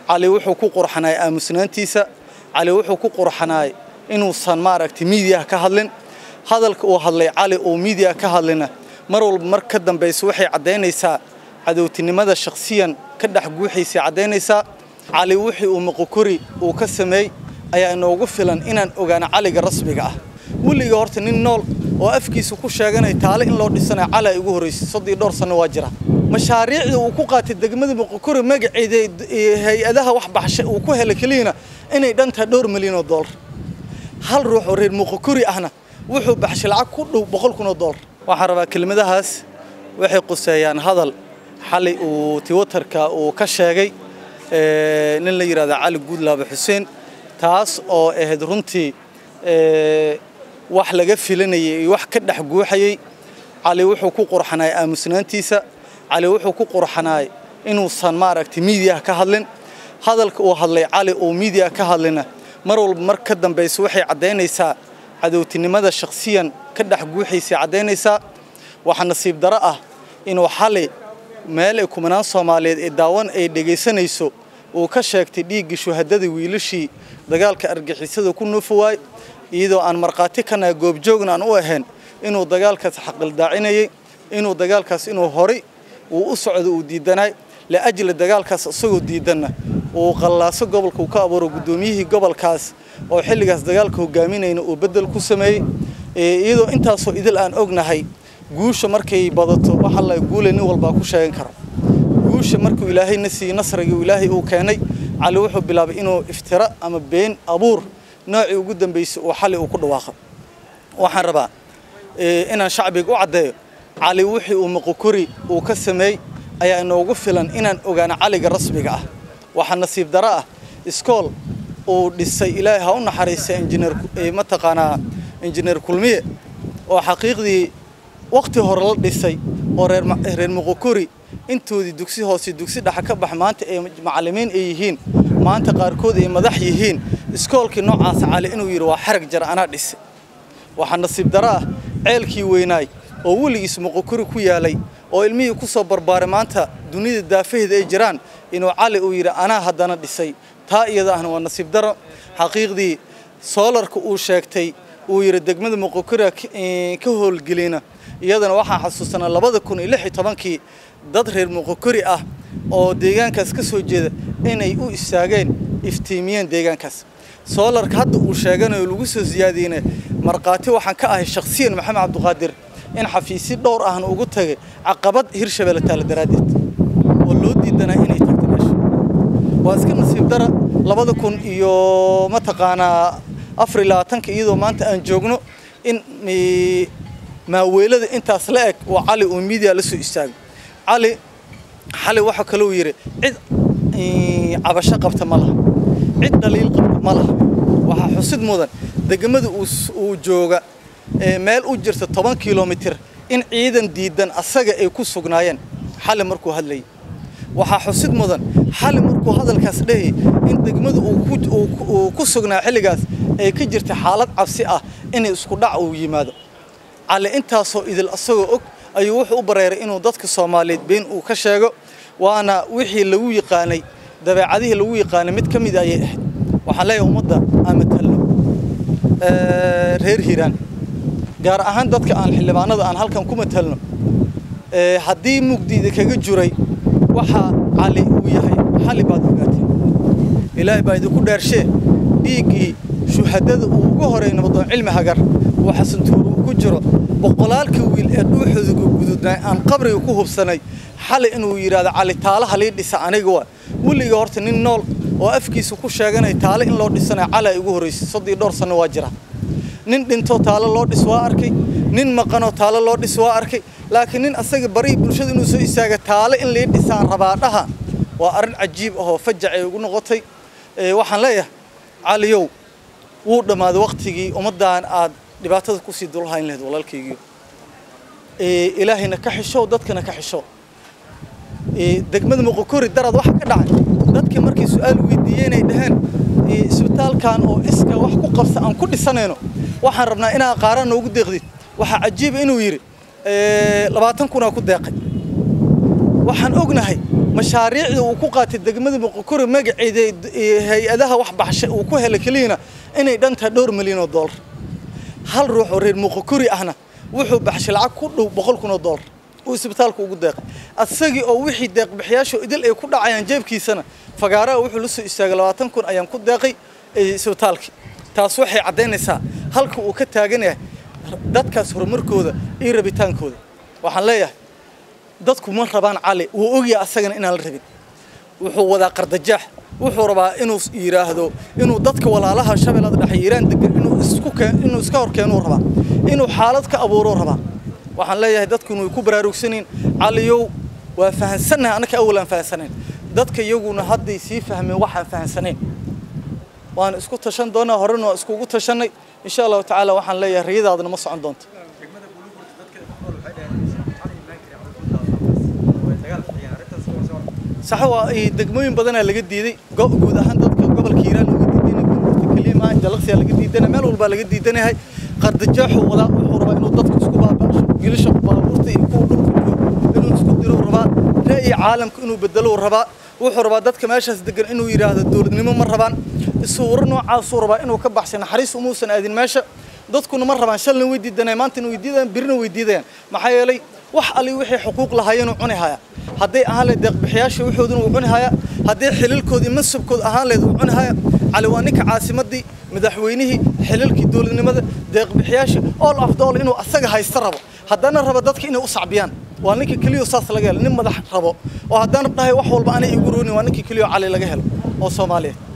cali wuxuu ku qurxanaay aamusnaantiisa cali wuxuu ku qurxanaay inuusan maaragtay miidiyaha ka hadlin hadalka uu hadlay cali uu miidiyaha ka hadlina mar walba mar ka dambaysa waxay caddaynaysaa cadowtinimada shakhsiyan ka dhex guuxaysay caddaynaysaa cali wixii uu moqokori uu ka sameey ayaa inoogu filan inaan ogaano caliga rasmiga ah weliga horta nin nool oo afkiisa ku sheeganay taale in loo dhisanayo cali ay ugu horraysay soddii dhowr sanno waa jira mashaariicda uu ku qaatay degmada moqokori magaceeda hay-adaha wax baxshay uu ku helay keliyana inay dhantahay dhowr milyan oo doolar hal ruux oo reer moqokori ahna wuxuu baxshay lacag ku dhow boqol kun oo doolar waxaan rabaa kelmadahaas waxay quseeyaan hadal xalay uu tiwatarka uu ka sheegay nin la yidhahda cali guudlaabe xuseen taas oo ahayd runtii wax laga filanayay iyo wax ka dhex guuxayay cali wuxuu ku qurxanaay aamusnaantiisa cali wuxuu ku qurxanaay inuusan maaragtay miidiyaha ka hadlin hadalka uu hadlay cali uu miidiyaha ka hadlina mar walba mar ka dambaysa waxay caddaynaysaa cadowtinimada shakhsiyan ka dhex guuxaysay caddaynaysaa waxaa nasiib daro ah inuu xali meel ay kumanaan soomaaliyeed ee daawan ay dhegaysanayso uu ka sheegtay dhiiggii shuhadadii wiilashii dagaalka argixisada ku nuufawaay iyadoo aan markhaati ka nahay goobjoogna aan u ahayn inuu dagaalkaas xaqildaacinayay inuu dagaalkaas inuu horay uu u socdo uu diidanaay liajli dagaalkaas isagoo diidanna uu qallaaso gobolka uu ka abuuro guddoomiyihii gobolkaas oo xilligaas dagaalka hogaaminayna uu beddel ku sameeyey iyadoo intaasoo idil aan ognahay guusha markay badato waxa la guule nin walbaa ku sheegan kara guusha markuu ilaahay na siiyey nasrigii ilaahay uu keenay cali wuxuu bilaabay inuu iftira ama been abuur noocii ugu dambaysay uu xali uu ku dhawaaqo waxaan rabaa inaan shacbiga u caddeeyo cali wixii uu moqokori uu ka sameey ayaa inoogu filan inaan ogaano caliga rasmiga ah waxaa nasiib daro ah iskool uu dhisay ilaahay ha u naxariista injineer mataqaanaa injineer kulmiye oo xaqiiqdii waqti hore la dhisay oo reer reer moqokori intoodii dugsi hoose dugsi dhexa ka bax maanta ay macallimiin ay yihiin maanta qaarkood ay madax yihiin iskoolkii noocaas cali inuu yidhi waa xarag jar anaa dhisay waxaa nasiib daro ah ceelkii weynaay oo weligiis moqokori ku yaalay oo ilmihii ku soo barbaaray maanta dunida daafaheeda ay jiraan inuu cali uu yidhi anaa haddana dhisay taa iyada ahna waa nasiib daro xaqiiqdii soolarka uu sheegtay uu yidhi degmada moqokori ka howlgelina iyadana waxaan xasuusanaa labada kun iyo lix iyo tobankii dad reer moqokori ah oo deegaankaas ka soo jeeda inay u istaageen iftiimiyeen deegaankaas soolarka hadda uu sheeganayo lagu soo siyaadiyeyna markhaati waxaan ka ahay shakhsiyan maxamed cabdiqaadir in xafiisyo dhowr ahna ugu tagay caqabad hirshabelle taala daraaddeed oo loo diidanaa inay tagto meesha waa iska nasiib dara labada kun iyo mataqaanaa afar iyo labaatanka iyadoo maanta aan joogno in maaweelada intaas la eg oo cali uu miidiya la soo istaagay cali xali waxa kaloo yidhi cid cabasho qabta ma laha cid dhaliil qabta ma laha waxaa xusid mudan degmada uu jooga meel u jirta toban kilomitir in ciidan diidan asaga ay ku sugnaayeen xali markuu hadlayay waxaa xusid mudan xali markuu hadalkaas dhehayay in degmada uu ku sugnaa xilligaas ay ka jirta xaalad cabsi ah inay isku dhac uu yimaado cali intaasoo idil asagoo og ayuu wuxuu u bareeray inuu dadka soomaaliyeed been uu ka sheego waana wixii lagu yaqaanay dabeecadihii lagu yaqaanay mid ka mid ayay ahayd waxaan leeyahay ummadda aan matalno reer hiiraan gaar ahaan dadka aan xildhibaanada aan halkan ku matalno haddii mugdiida kaga juray waxaa cali uu yahay xali baad ogaatay ilaahay baa idinku dheershee dhiiggii shuhadada uu ugu horay nabadoon cilmi hagar uu xasantuuru ku jiro boqolaalkii wiil ee dhuuxooda gududnay aan qabriga ku hubsanay xali inuu yidhaahdo cali taalaha lii dhisa aniga waa weliga horta nin nool oo afkiisa ku sheeganay taale in loo dhisanayo cali ay ugu horraysay soddii dhowr sanno waa jira nin dhintoo taalo loo dhis waa arkay nin maqanoo taalo loo dhis waa arkay laakiin nin asaga barihii bulshada inuu soo istaaga taale in lii dhisaan rabaadhaha waa arrin cajiib ahoo fajac ay ugu noqotay waxaan leeyahay caliyow wuu dhammaaday waktigii ummaddan aad dhibaatada kusii dulhayn lahayd walaalkaygiio ilaahayna ka xishow dadkana ka xishow degmada moqokori daraad waxa ka dhacay dadkii markay su-aal weydiiyeen ay dhaheen isbitaalkan oo iska wax ku qabsa aan ku dhisanayno waxaan rabnaa inaa qaaraan noogu deeqdid waxaa cajiiba inuu yidhi labaatan kunaa ku deeqay waxaan ognahay mashaariicda uu ku qaatay degmada muqokuri magaceeda hay-adaha wax baxshay uu ku helay keliyana inay dhantahay dhowr milyan oo dollar hal ruux oo reer muqokuri ahna wuxuu baxshay lacag ku dhow boqol kun oo dollar uu isbitaalka ugu deeqay asagii oo wixii deeqbixiyaasha idil ay ku dhacayaan jeebkiisana fagaaraha wuxuu la soo istaagay labaatan kun ayaan ku deeqay isbitaalkii taas waxay caddaynaysaa halka uu ka taagan yahay dadkaas horumarkooda iyo rabitaankooda waxaan leeyahay dadku ma rabaan cali wuu ogyahay asagana inaan la rabin wuxuu wadaa qardajaax wuxuu rabaa inuu yidhaahdo inuu dadka walaalaha shabeellada dhexe yiiraan degan inuu isku inuu iska horkeenuu rabaa inuu xaalad ka abuuruu rabaa waxaan leeyahay dadkuna way ku baraarugsanayn caliyow waa fahansannahay annaka awal aan fahansanayn dadka iyaguna hadday sii fahmeen waxaan fahansanayn waan isku tashan doonaa horena waa iskugu tashanay insha allahu tacaala waxaan leeyahay riyadaadana ma socon doonto sax waa degmooyin badanaa laga diiday guud ahaan dadka gobolka hiiraan looga diidana burburta keliima jalaqsiyaa laga diidana meel walbaa laga diidanayahay qardajaaxu wadaa wuxuu rabaa inuu dadka isku baaba'sho gilisha baabuurta iyo kuwa dhulka inuu isku diro rabaa ra'yi caalamka inuu bedelo rabaa wuxuu rabaa dadka meeshaas degan inuu yidhaahdo dowladnimo ma rabaan isuuro noocaasuu rabaa inuu ka baxshay naxariis umuusan aadin meesha dadkuna ma rabaan shalna way diidanayaan maantana way diidayaan birina way diidayaan maxaa yeelay wax ali wixii xuquuq lahaayeen uu cuni haya hadday ahaan leed deeqbixiyaasha waxooduna uu cuni haya hadday xililkoodii mansabkooda ahaan leed uu cuni haya cali waa ninka caasimadii madaxweynihii xililkii dowladnimada deeqbixiyaasha all of all inuu asaga haysta rabo haddana raba dadka inay u sacbiyaan waa ninka keliyo saas laga helo nin madax rabo oo haddana dhahay wax walba anay igu roonin waa ninka keliyo cali laga helo oo soomaaliyeed